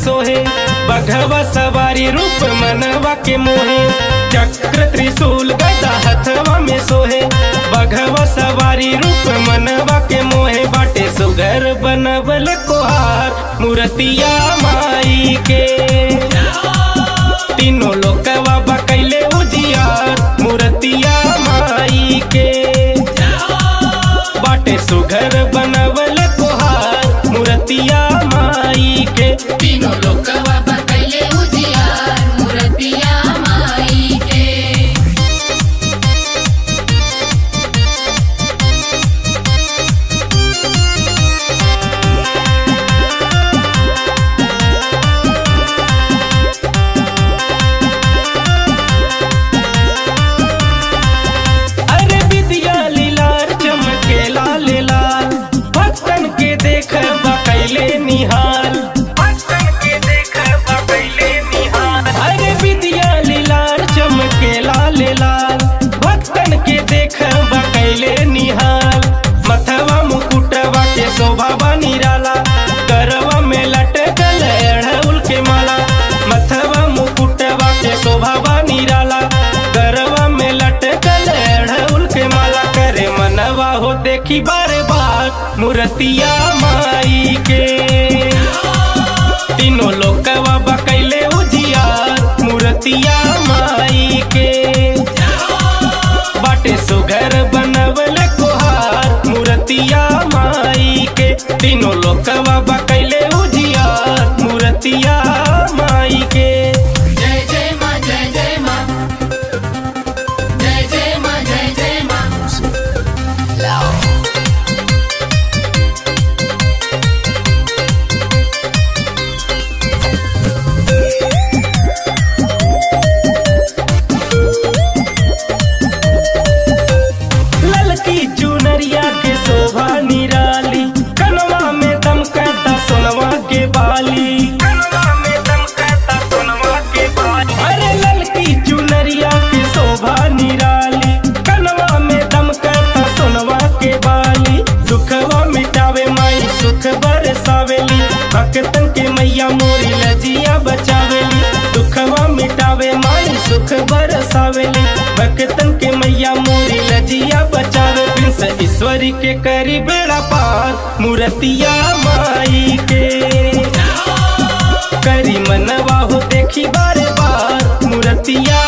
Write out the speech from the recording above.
सोहे बघवा सवारी रूप मनवा के मोहे चक्र त्रिशूल गदा हथवा में सोहे बघवा सवारी रूप मनवा के मोहे बाटे सुगर बनवल कोहार मूर्तिया माई के तीनों लोकवा बकैले उजियार मूर्तिया माई के बाटे सुघर बनवल कोहार मूर्तिया माई के तीनों लोकवा बकैले उजियार मूर्तिया माई के अरे विद्या लीलार चमके लाल लाल भक्तन के देख बकैले निहाल भक्तन के देख बकैले निहाल अरे विद्या लीलार चमके लाल लाल भक्तन के देख बकैले निहाल मथवा मुकुटवा के शोभा निराला करवा में लटकल अड़हुल के माला मथवा मुकुटवा के शोभा निराला गरवा में लटकल अड़हुल के माला करे मनवा हो देखी बार बार मूर्तिया माई के तीनों लोकवा बकैले उजियार मूर्तिया माई के बाटे सुगर बनवल कोहार मूर्तिया माई के तीनों लोकवा बकैले उजियार मूर्तिया माई के जय जय माँ जय जय माँ जय जय माँ जय जय माँ ललकी चुनरिया के शोभा निराली कनवा में दमकता सोनवा के बाली कनवा में दमकता सोनवा के बाली अरे ललकी चुनरिया के शोभा निराली कनवा में दमकता सोनवा के बाली दुखवा मिटावे माई सुख बरसावेली भक्तन के मैया मोरी लजिया बचावेली दुखवा मिटावे माई सुख बरसावेली भक्तन के मैया मोरी लजिया बचावे प्रिंस ईश्वरी के करी बेड़ा पार मूर्तिया माई के करी मनवा हो देखी बारे बार मूर्तिया